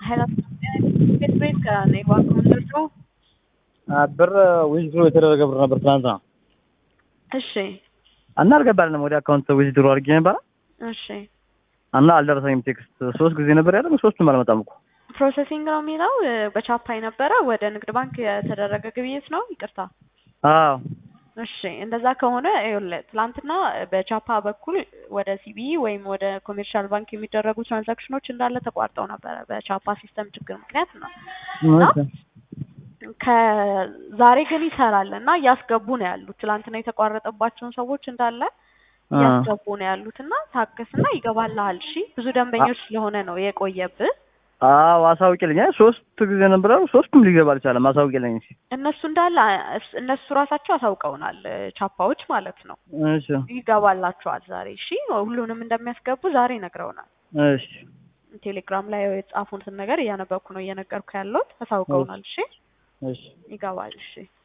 ኃይለ ቤት ቤት ከነኝ ባንክ ምንደርሰው ብር ዊዝድሮ የተደረገ ብር ነበር ትናንትና እሺ እና አልገባልንም። ወደ አካውንት ዊዝድሮ አድርጌ ነበረ እሺ እና አልደረሰኝም። ቴክስት ሶስት ጊዜ ነበር ያለ ሶስቱም አልመጣም እኮ ፕሮሰሲንግ ነው የሚለው በቻፓ የነበረ ወደ ንግድ ባንክ የተደረገ ግብይት ነው። ይቅርታ አዎ እሺ እንደዛ ከሆነ ይኸውልህ ትላንትና በቻፓ በኩል ወደ ሲቢኢ ወይም ወደ ኮሜርሻል ባንክ የሚደረጉ ትራንዛክሽኖች እንዳለ ተቋርጠው ነበረ በቻፓ ሲስተም ችግር ምክንያት ነው። እና ከዛሬ ግን ይሰራል እና እያስገቡ ነው ያሉት። ትላንትና የተቋረጠባቸውን ሰዎች እንዳለ እያስገቡ ነው ያሉት እና ታገስና ይገባልሃል። እሺ ብዙ ደንበኞች ስለሆነ ነው የቆየብህ። አዎ አሳውቂልኝ። ሶስት ጊዜ ነበር ሶስቱም ሊገባ አልቻለም። አሳውቂልኝ እስኪ። እነሱ እንዳለ እነሱ ራሳቸው አሳውቀውናል፣ ቻፓዎች ማለት ነው። እሺ ይገባላቸዋል ዛሬ። እሺ ሁሉንም እንደሚያስገቡ ዛሬ ነግረውናል። እሺ ቴሌግራም ላይ የጻፉትን ነገር እያነበብኩ ነው እየነገርኩ ያለሁት። አሳውቀውናል። እሺ እሺ ይገባል። እሺ